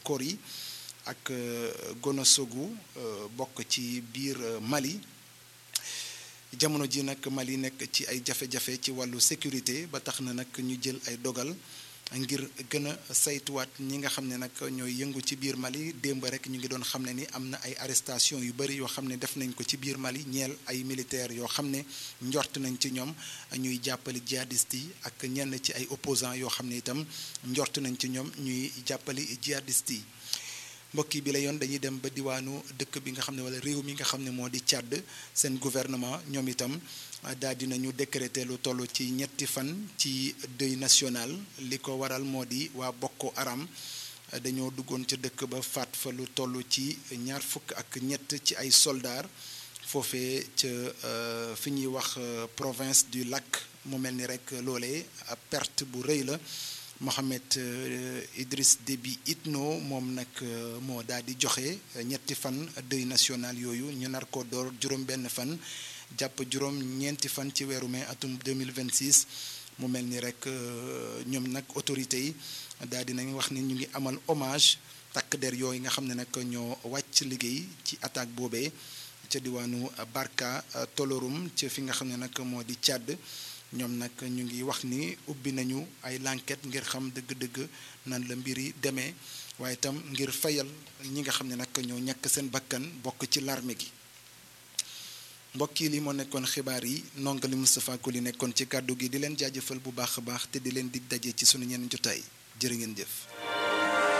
Kori ak Gonosogu bokk ci biir Mali jamono ji nag Mali nekk ci ay jafe-jafe ci wàllu sécurité ba tax na nag ñu jël ay dogal ngir gën a saytuwaat ñi nga xam ne nag ñooy yëngu ci biir Mali démb rek ñu ngi doon xam ne ni am na ay arrestation yu bëri yoo xam ne def nañ ko ci biir Mali ñeel ay militaires yoo xam ne njort nañ ci ñoom ñuy jàppale jihadistes yi ak ñenn ci ay opposants yoo xam ne itam njort nañ ci ñoom ñuy jàppale jihadistes yi mbokk yi bi la yoon dañuy dem ba diwaanu dëkk bi nga xam ne wala réew mi nga xam ne moo di Tchad seen gouvernement ñoom itam daal dinañu décréter lu toll ci ñetti fan ci deuil national li ko waral moo di waa Boko Haram dañoo duggoon ca dëkk ba faat fa lu toll ci ñaar fukk ak ñett ci ay soldats foofee ca fi ñuy wax province du lac mu mel ni rek loolee perte bu rëy la Mohamed Idriss Déby Itno moom nag moo daal di joxe ñetti fan deuil national yooyu ñu nar ko door juróom benn fan jàpp juróom ñeenti fan ci weeru mai atum 2026 mu mel ni rek ñoom nag autorités yi daal di nañ wax ni ñu ngi amal hommage takk der yooyu nga xam ne nag ñoo wàcc liggéey ci attaque boobee ca diwaanu Barka Tolorum ca fi nga xam ne nag moo di Tchad ñoom nag ñu ngi wax ni ubbi nañu ay l'enquête ngir xam dëgg-dëgg nan la mbir yi demee waaye itam ngir fayal ñi nga xam ne nag ñoo ñàkk seen bakkan bokk ci l'armée gi mbokk yi li moo nekkoon xibaar yi nongali Moustapha Koli nekkoon ci kàddu gi di leen jaajëfal bu baax a baax te di leen dig daje ci sunu ñeneen jotaay jërë ngeen jëf.